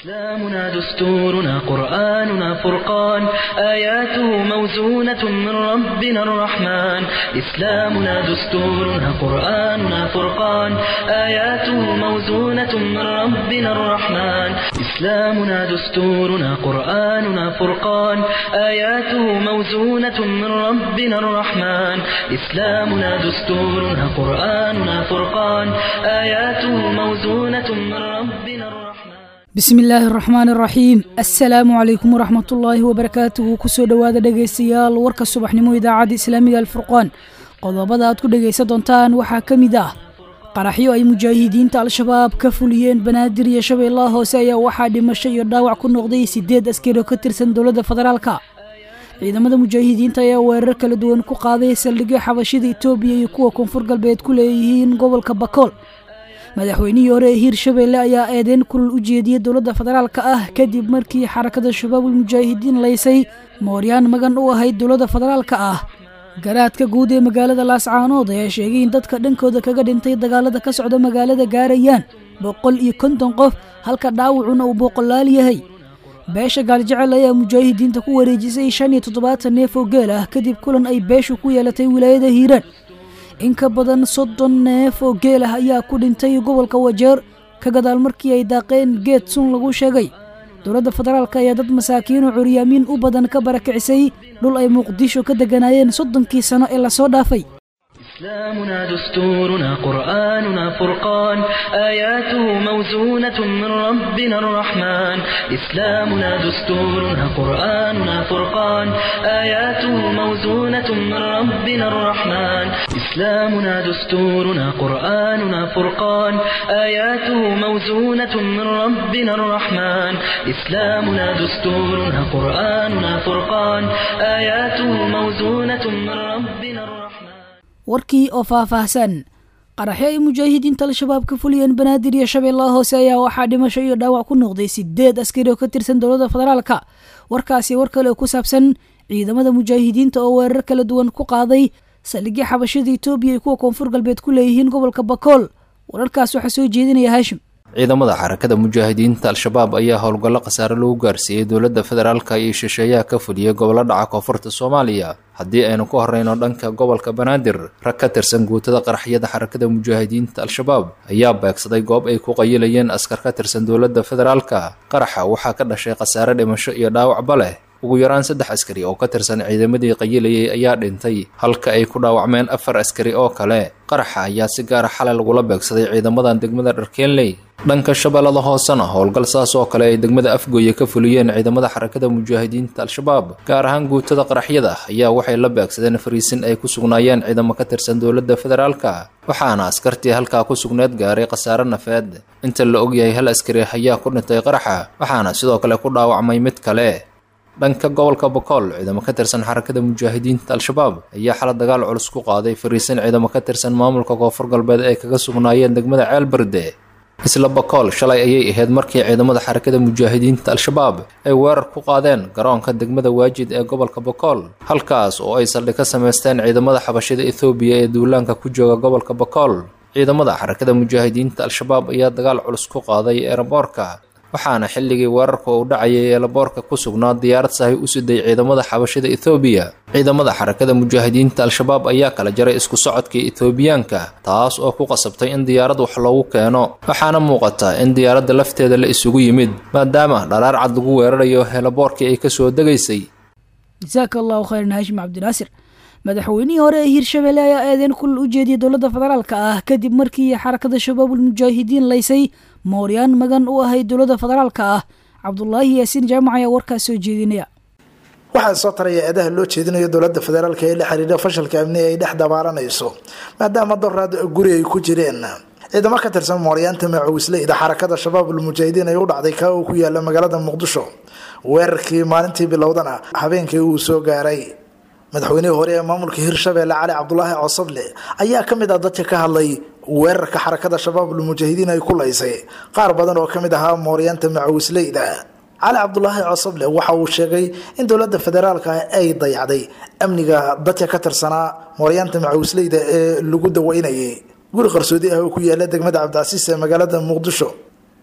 إسلامنا دستورنا قرآننا فرقان آياته موزونة من ربنا الرحمن إسلامنا دستورنا قرآننا فرقان آياته موزونة من ربنا الرحمن إسلامنا دستورنا قرآننا فرقان آياته موزونة من ربنا الرحمن إسلامنا دستورنا قرآننا فرقان آياته موزونة من ربنا الرحمن bismi illaahi araxmaan araxiim assalaamu calaykum waraxmatullaahi wabarakaatuhu kusoo dhowaada dhegaystayaal warka subaxnimo idaacadda islaamiga alfurqaan qodobada aad ku dhegaysan doontaan waxaa ka mid ah qaraxyo ay mujaahidiinta al-shabaab ka fuliyeen banaadir iyo shabeellaha hoose ayaa waxaa dhimasho iyo dhaawac ku noqday siddeed askari oo ka tirsan dowladda federaalka ciidamada mujaahidiinta ayaa weerar kala duwan ku qaaday saldhigyo xabashida itoobiya iyo kuwa koonfur galbeed ku leeyihiin gobolka bakool madaxweynihii hore ee hiirshabeelle ayaa eedeyn kulul u jeediyey dowladda federaalka ah kadib markii xarakada shabaabul mujaahidiin laysay mooryaan magan u ahayd dowladda federaalka ah garaadka guud ee magaalada laascaanood ayaa sheegay in dadka dhankooda kaga dhintay dagaalada ka socda magaalada gaarayaan boqol iyo konton qof halka dhaawacuna uu boqolaal yahay beesha gaaljecel ayaa mujaahidiinta ku wareejisay shan iyo toddobaatan neef oo geel ah kadib kulan ay beeshu ku yeelatay wilaayada hiiraan in ka badan soddon neef oo geel ah ayaa ku dhintay gobolka wajeer ka gadaal markii ay daaqeen geed sun lagu sheegay dowladda federaalk ayaa dad masaakiin oo curyaamiin u badan ka barakicisay dhul ay muqdisho ka degganaayeen soddonkii sano ee lasoo dhaafay إسلامنا دستورنا قرآننا فرقان آياته موزونة من ربنا الرحمن إسلامنا دستورنا قرآننا فرقان آياته موزونة من ربنا الرحمن إسلامنا دستورنا قرآننا فرقان آياته موزونة من ربنا الرحمن إسلامنا دستورنا قرآننا فرقان آياته موزونة من ربنا الرحمن warkii oo faahfaahsan qaraxyo ay mujaahidiinta al-shabaab ka fuliyeen banaadir iyo shabeellaha hoose ayaa waxaa dhimasho iyo dhaawac ku noqday sideed askari oo ka tirsan dowladda federaalka warkaasi war kale oo ku saabsan ciidamada mujaahidiinta oo weerar kala duwan ku qaaday saldhigyo xabashada itoobiya iyo kuwa koonfur galbeed ku leeyihiin gobolka bakool wararkaas waxaa soo jeedinaya haashim ciidamada xarakada mujaahidiinta al-shabaab ayaa howlgallo khasaare lagu gaarsiiyey dowladda federaalka iyo shisheeyaha ka fuliyey gobollo dhaca koonfurta soomaaliya haddii aynu ku horreyno dhanka gobolka banaadir rag ka tirsan guutada qaraxyada xarakada mujaahidiinta al-shabaab ayaa beegsaday goob ay ku qayilayeen askar ka tirsan dowladda federaalka qaraxa waxaa ka dhashay khasaare dhimasho iyo dhaawacba leh ugu yaraan saddex askari oo ka tirsan ciidamadii qayilayay ayaa dhintay halka ay ku dhaawacmeen afar askari oo kale qaraxa ayaa si gaara xalay lagula beegsaday ciidamadan degmada dharkeenley dhanka shabeellada hoosena howlgal saas oo kale ay degmada afgooye ka fuliyeen ciidamada xarakada mujaahidiinta al-shabaab gaar ahaan guutada qaraxyada ayaa waxay la beegsadeen fariisin ay ku sugnaayeen ciidamo ka tirsan dowladda federaalka waxaana askartii halkaa ku sugneed gaaray khasaare nafeed inta la ogyahay hal askari ayaa ku dhintay qaraxa waxaana sidoo kale ku dhaawacmay mid kale dhanka gobolka bakool ciidamo ka tirsan xarakada mujaahidiinta al-shabaab ayaa xala dagaal culus ku qaaday fariisin ciidamo ka tirsan maamulka koonfur galbeed ay kaga sugnaayeen degmada ceelberde isla bakool shalay ayay ahayd markii ciidamada xarakada mujaahidiinta al-shabaab ay weerar ku qaadeen garoonka degmada waajid ee gobolka bakool halkaas oo ay saldhig ka samaysteen ciidamada xabashida ethoobiya ee duulaanka ku jooga gobolka bakool ciidamada xarakada mujaahidiinta al-shabaab ayaa dagaal culus ku qaaday eeraboorka waxaana xilligii weerarka uu dhacayay eelaboorka ku sugnaa diyaarad sahay u siday ciidamada xabashida ethoobiya ciidamada xarakada mujaahidiinta al-shabaab ayaa kala jaray isku socodkii ethoobiyaanka taas oo ku qasabtay in diyaarad wax loogu keeno waxaana muuqata in diyaaradda lafteeda la isugu yimid maadaama dharaar cad lagu weerarayo eelaboorkii ay kasoo degaysay jasaaka allahu khayran haashim cabdinaasir madaxweynihii hore ee hiirshabeelle ayaa eedeyn kulul u jeediyey dowladda federaalka ah kadib markii xarakada shabaabul mujaahidiin laysay mooryaan magan u ahayd dowladda federaalka ah cabdulaahi yaasiin jaamac ayaa warkaas soo jeedinaya waxaa soo taraya eedaha loo jeedinayo dowladda federaalka ee la xiriira fashalka amni ay dhex dabaalanayso maadaama doraad guri ay ku jireen ciidamo ka tirsan mooryaanta macawisleyda xarakada shabaabul mujaahidiin ay u dhacday kaa uu ku yaala magaalada muqdisho weerarkii maalintii bilowdana habeenkii uu soo gaaray madaxweynihii hore ee maamulka hirshabeelle cali cabdulaahi cosoble ayaa ka mid ah dadka ka hadlay weerarka xarakada shabaabul mujaahidiin ay ku laysay qaar badan oo kamid ahaa mooryaanta macawisleyda cali cabdulaahi cosoble waxa uu sheegay in dowladda federaalka ay dayacday amniga dadka ka tirsanaa mooryaanta macawisleyda ee lagu daweynayay guri qarsoodi ah oo ku yaala degmada cabdicasiis ee magaalada muqdisho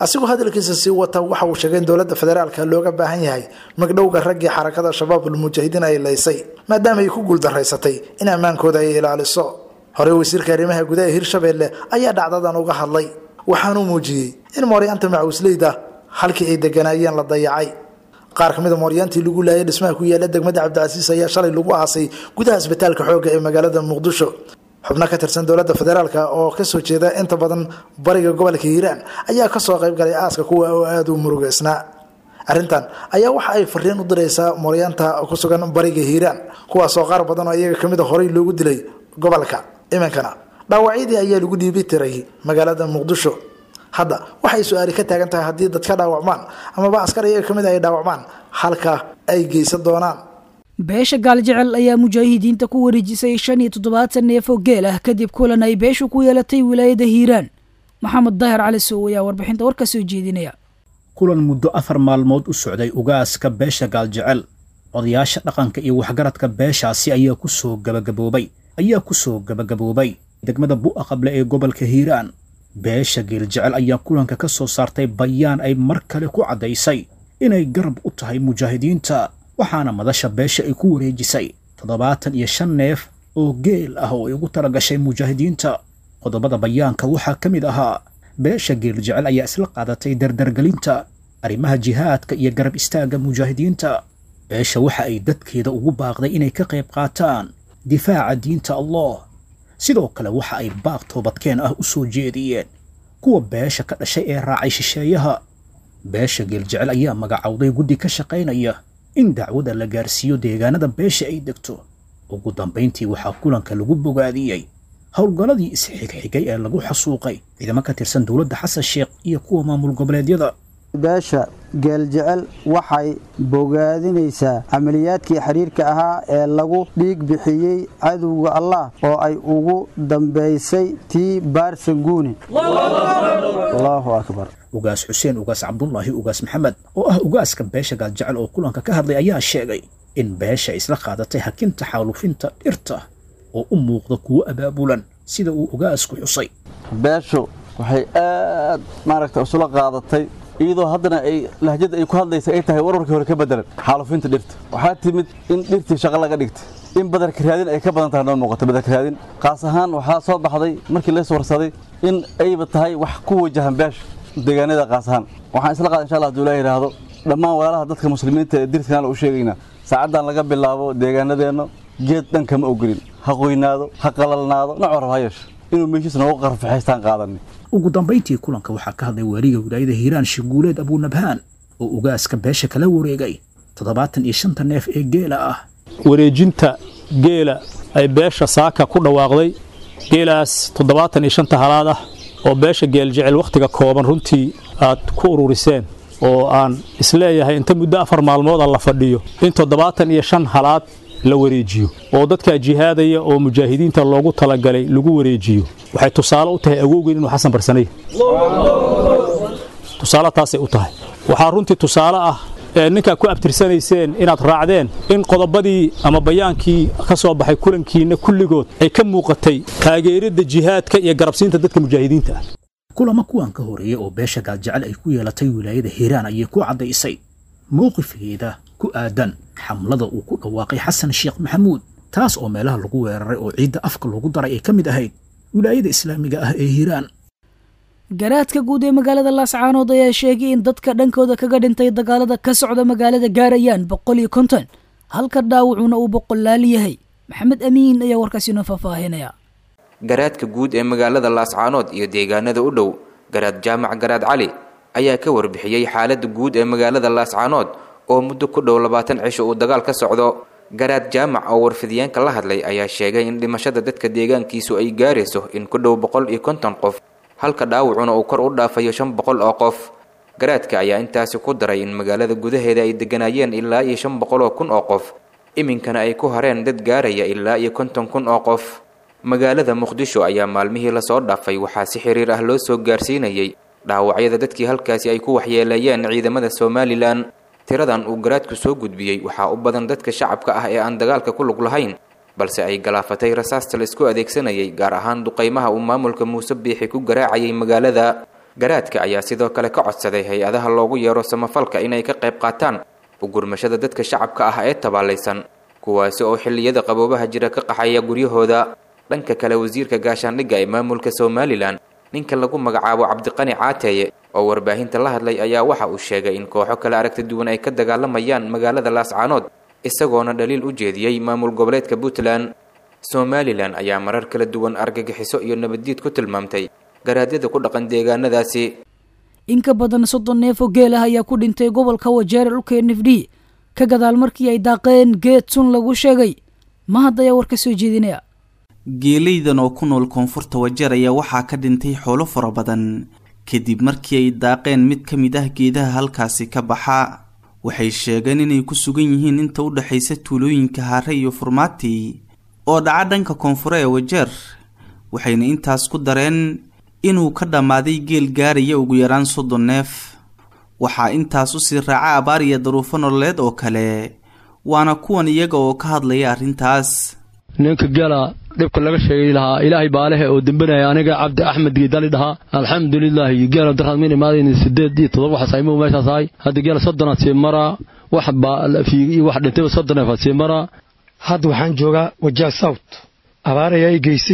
asigoo hadalkiisa sii wata waxa uu sheegay in dowladda federaalka looga baahan yahay magdhowga raggii xarakada shabaabul mujaahidiin ay laysay maadaama ay ku guuldaraysatay in ammaankooda ay ilaaliso horey wasiirka arrimaha gudaha hirshabeelle ayaa dhacdadan uga hadlay waxaanuu muujiyey in mooryaanta macawisleyda halkii ay deganaayeen la dayacay qaar ka mid a mooryaantii lagu laayay dhismaha ku yaala degmada cabdicasiis ayaa shalay lagu aasay gudaha isbitaalka xoogga ee magaalada muqdisho xubno ka tirsan dowladda federaalk oo kasoo jeeda inta badan bariga gobolka hiiraan ayaa kasoo qayb galay aaska kuwa oo aada u murugeysnaa arrintan ayaa waxa ay fariin u diraysaa mooryaanta ku sugan bariga hiiraan kuwaasoo qaar badan oo iyaga kamid a horey loogu dilay gobolka iminkana dhaawacyadii ayaa lagu dhiibi tiray magaalada muqdisho hadda waxay su-aali ka taagan tahay haddii dad ka dhaawacmaan amaba askar iyaga kamid ay dhaawacmaan halka ay geysan doonaan beesha gaaljecel ayaa mujaahidiinta ku wareejisay shan iyo toddobaatan neef oo geel ah kadib kulan ay beeshu ku yeelatay wilaayada hiiraan maxamed daahir cali sow ayaa warbixinta war ka soo jeedinaya kulan muddo afar maalmood u socday ugaaska beesha gaaljecel odayaasha dhaqanka iyo waxgaradka beeshaasi ayaa ku soo gabagaboobay ayaa ku soo gabagaboobay degmada bu'a qable ee gobolka hiiraan beesha geeljecel ayaa kulanka ka soo saartay bayaan ay mar kale ku caddaysay inay garab u tahay mujaahidiinta waxaana madasha beesha ay ku wareejisay toddobaatan iyo shan neef oo geel ah oo ay ugu talagashay mujaahidiinta qodobada bayaanka waxaa ka mid ahaa beesha geeljecel ayaa isla qaadatay dardargelinta arrimaha jihaadka iyo garab istaagga mujaahidiinta beesha waxa ay dadkeeda ugu baaqday inay ka qayb qaataan difaaca diinta allah sidoo kale waxa ay baaq toobadkeen ah u soo jeediyeen kuwa beesha ka dhashay ee raacay shisheeyaha beesha geeljecel ayaa magacowday guddi ka shaqaynaya in dacwada la gaarsiiyo deegaanada beesha ay degto ugu dambayntii waxaa kulanka lagu bogaadiyey howlgalladii isxigxigay ee lagu xasuuqay ciidamo ka tirsan dowladda xasan sheekh iyo kuwa maamul goboleedyada beesha geeljecel waxay bogaadinaysaa camaliyaadkii xiriirka ahaa ee lagu dhiig bixiyey cadowga allah oo ay ugu dambaysay tii baarsanguuni allahu akbar ugaas xuseen ugaas cabdulaahi ugaas maxamed oo ah ugaaska beesha gaaljecel oo kulanka ka hadlay ayaa sheegay in beesha isla qaadatay hakinta xaalufinta dhirta oo u muuqda kuwo abaabulan sida uu ugaasku xusay beeshu waxay aad maaragta isula qaadatay iyadoo haddana ay lahjada ay ku hadlaysa ay tahay warwarkii hore ka bedelan xaalufinta dhirta waxaa timid in dhirtii shaqo laga dhigtay in badarka raadin ay ka badan tahay noo muuqata badarka raadin qaas ahaan waxaa soo baxday markii lays warsaday in ayba tahay wax ku wajahan beesha deegaanada qaas ahaan waxaan isla qaada insha allah haduu ilaa yidhaahdo dhammaan walaalaha dadka muslimiinta ee dirtkanaan u sheegaynaa saacaddan laga bilaabo deegaanadeenna geed dhan kama ogolin ha qoynaado ha qalalnaado nooc rab ha yeesho inuu meeshiis noogu qarfaxaystaan qaadanay ugu dambayntii kulanka waxaa ka hadlay waaliga wilaayada hiiraan shiguuleed abuunabhaan oo ugaaska beesha kala wareegay toddobaatan iyo shanta neef ee geela ah wareejinta geela ay beesha saaka ku dhawaaqday geelaas toddobaatan iyo shanta halaad ah oo beesha geeljecel wakhtiga kooban runtii aad ku ururiseen oo aan isleeyahay inta muddo afar maalmooda la fadhiyo in toddobaatan iyo shan halaad la wareejiyo oo dadkaa jihaadaya oo mujaahidiinta loogu talagalay lagu wareejiyo waxay tusaale u tahay awowgeen inuu xasan barsanay tusaale taasay u tahay waxaa runtii tusaale ah ee ninkaa ku abtirsanayseen inaad raacdeen in qodobadii ama bayaankii ka soo baxay kulankiinna kulligood ay ka muuqatay taageeridda jihaadka iyo garabsiinta dadka mujaahidiinta ah kulamo kuwan ka horeeya oo beesha gaaljecel ay ku yeelatay wilaayada hiiraan ayay ku caddaysay mowqifkeeda ku aadan xamlada uu ku dhawaaqay xasan sheekh maxamuud taas oo meelaha lagu weeraray oo ciidda afka loogu daray ay ka mid ahayd wilaayada islaamiga ah ee hiiraan garaadka guud ee magaalada laascaanood ayaa sheegay in dadka dhankooda kaga dhintay dagaalada ka socda magaalada gaarayaan boqol iyo konton halka dhaawacuna uu boqolaal yahay maxamed amiin ayaa warkaasi noo faahfaahinaya garaadka guud ee magaalada laascaanood iyo deegaanada u dhow garaad jaamac garaad cali ayaa ka warbixiyey xaaladda guud ee magaalada laascaanood oo muddo ku dhow labaatan cisho uu dagaal ka socdo garaad jaamac oo warfidyaanka la hadlay ayaa sheegay in dhimashada dadka deegaankiisu ay gaarayso in ku dhow boqol iyo konton qof halka dhaawacuna uu kor u dhaafayo shan boqol oo qof garaadka ayaa intaasi ku daray in magaalada gudaheeda ay degganaayeen ilaa iyo shan boqol oo kun oo qof iminkana ay ku hareen dad gaaraya ilaa iyo konton kun oo qof magaalada muqdisho ayaa maalmihii lasoo dhaafay waxaa si xiriir ah loo soo gaarsiinayay dhaawacyada dadkii halkaasi ay ku waxyeeleeyeen ciidamada somalilan tiradan uu garaadku soo gudbiyey waxaa u badan dadka shacabka ah ee aan dagaalka ku lug lahayn balse ay galaafatay rasaasta la isku adeegsanayay gaar ahaan duqaymaha uu maamulka muuse biixi ku garaacayay magaalada garaadka ayaa sidoo kale ka codsaday hay-adaha loogu yeero samafalka inay ka qayb qaataan ugurmashada dadka shacabka ah ee tabaalaysan kuwaasi oo xilliyada qaboobaha jira ka qaxaya guryahooda dhanka kale wasiirka gaashaandhigga ee maamulka somalilan ninka lagu magacaabo cabdiqani caateeye oo warbaahinta la hadlay ayaa waxa uu sheegay in kooxo kale aragti duwan ay ka dagaalamayaan magaalada laascaanood isagoona dhaliil u jeediyey maamul goboleedka puntland somalilan ayaa marar kala duwan argagixiso iyo nabaddiid ku tilmaamtay garaadyada ku dhaqan deegaanadaasi in ka badan soddon neef oo geel ah ayaa ku dhintay gobolka wajeere dhulka n f d ka gadaal markii ay daaqeen geed sun lagu sheegay mahad ayaa war ka soo jeedinaya geelaydan oo ku nool koonfurta wajeer ayaa waxaa ka dhintay xoolo fara badan kadib markii ay daaqeen mid ka mid ah geedaha halkaasi ka baxa waxay sheegeen inay ku sugan yihiin inta u dhexaysa tuulooyinka haare iyo furmaati oo dhaca dhanka koonfure ee wajeer waxayna intaas ku dareen inuu ka dhammaaday geel gaaraya ugu yaraan soddon neef waxaa intaas usii raaca abaar iyo daruufo nololeed oo kale waana kuwan iyaga oo ka hadlaya arrintaas ninka gala dhibka laga sheegay lahaa ilaahay baalehe oo dembanaya aniga cabdi axmed geedali dhahaa alxamdulilaahi geela darkaad min imaadayn sideed iyo todoba waxaas aymu meeshaas ahay hadda geela soddonaad sii maraa wax baafiigi iyo wax dhintayba soddon neefaad sii maraa hadda waxaan joogaa wajaha south abaar ayaa i geysay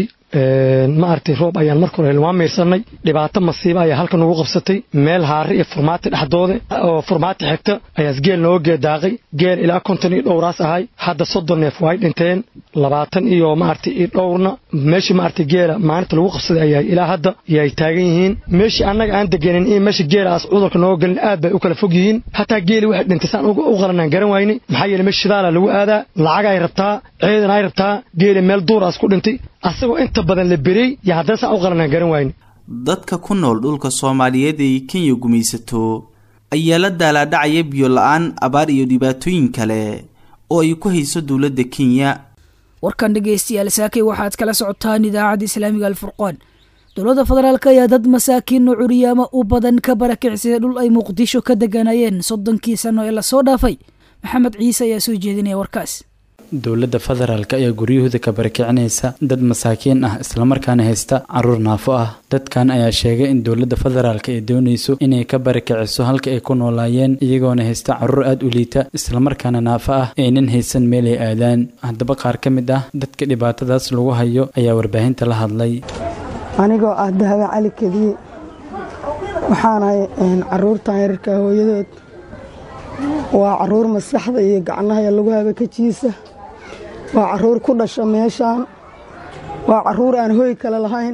ma aragtay roob ayaan marka hore waa miirsanay dhibaato masiiba ayaa halkan ugu qabsatay meel haare iyo furmaati dhexdooda oo furmaati xigta ayaas geel nooga geedaaqay geel ilaa konton iyo dhowraas ahay hadda soddon neef way dhinteen labaatan iyo maaragtay iyo dhowrna meeshii maaragtay geela maalinta lagu qabsaday ayaa ilaa hadda yay taagan yihiin meeshii annaga aan deganin iyo meesha geelaas cudurka nooga gelin aad bay u kala fog yihiin hataa geeli waxay dhintay saan u qalanaan garan wayne maxaa yeele meesha shidaala lagu aadaa lacag ay rabtaa ciidan ay rabtaa geeli meel duuraas ku dhintay asagoo inta badan la berey iyo haddana saan u qalanaan garan wayne dadka ku nool dhulka soomaaliyeed ee kenya gumaysato ayaa la daalaadhacaya biyo la-aan abaar iyo dhibaatooyin kale oo ay ku hayso dowladda kenya warkan dhegaystayaal saakay waxaad kala socotaan idaacadda islaamiga alfurqaan dowladda federaalk ayaa dad masaakiin oo curiyaama u badan ka barakicsada dhul ay muqdisho ka deganayeen soddonkii sano ee lasoo dhaafay maxamed ciise ayaa soo jeedinaya warkaas dowladda federaalk ayaa guryahooda ka barakicinaysa dad masaakiin ah islamarkaana haysta caruur naafo ah dadkan ayaa sheegay in dowladda federaalk ay doonayso inay ka barakiciso halka ay ku noolaayeen iyagoona haysta caruur aada u liita islamarkaana naafo ah aynan haysan meel ay aadaan haddaba qaar ka mid ah dadka dhibaatadaas lagu hayo ayaa warbaahinta la hadlay anigoo ah dahaba cali kediye waxaanahay caruurtan yararka hooyadood waa caruur maskaxda iyo gacnaha lagu haba kajiisa waa caruur ku dhasha meeshaan waa caruur aan hooy kale lahayn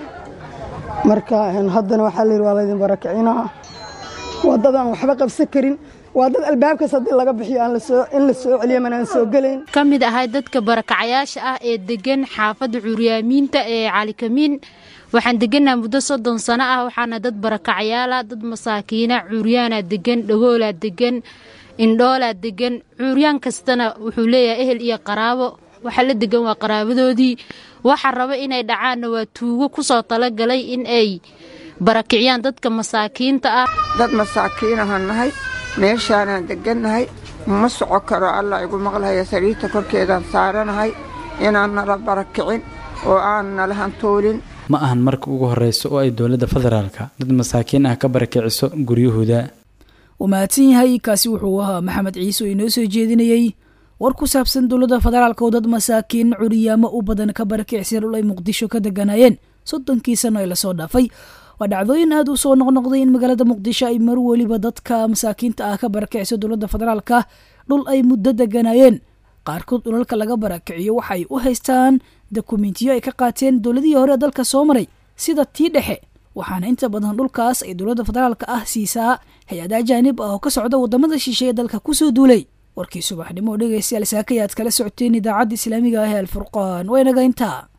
marka haddana waxaa layidhi waa laydin barakicinaa waa dad aan waxba qabsan karin waa dad albaabkaas haddii laga bixiyo in la soo celiyo manaan soo gelayn ka mid ahay dadka barakacayaasha ah ee degan xaafadda curyaamiinta ee calikamiin waxaan degannaha muddo soddon sano ah waxaana dad barakacayaala dad masaakiina curyaanaa degan dhagoolaa degan indhoolaa degan cuuryaan kastana wuxuu leeyahay ehel iyo qaraabo waxa la degan waa qaraabadoodii waxa raba inay dhacaanna waa tuugo ku soo talagalay in ay barakiciyaan dadka masaakiinta ah dad masaakiinahan nahay meeshaanaan degannahay ma soco karo alla igu maqlahaya sariirta korkeedaan saaranahay inaan nala barakicin oo aan nala hantoolin ma ahan marka ugu horeyso oo ay dowladda federaalka dad masaakiin ah ka barakiciso guryahooda uu mahadsan yahay kaasi wuxuu ahaa maxamed ciise oo inoo soo jeedinayey war ku saabsan dowladda federaalka oo dad masaakiin curiyaamo u badan ka barakicsiya dhul ay muqdisho ka deganayeen soddonkii sano ee lasoo dhaafay waa dhacdooyin aada u soo noqnoqday in magaalada muqdisho ay mar weliba dadka masaakiinta ah ka barakicso dowladda federaalka dhul ay muddo deganayeen qaarkood dhulalka laga barakiciyo waxay u haystaan dokumentiyo ay ka qaateen dowladihii hore ee dalka soo maray sida tii dhexe waxaana inta badan dhulkaas ay dowladda federaalka ah siisaa hay-ada ajaanib ah oo ka socda wadamada shisheeye dalka kusoo duulay warkii subaxnimo oo dhegaystayaal saakayaad kala socoteen idaacadda islaamiga ah ee alfurqaan waa inaga intaa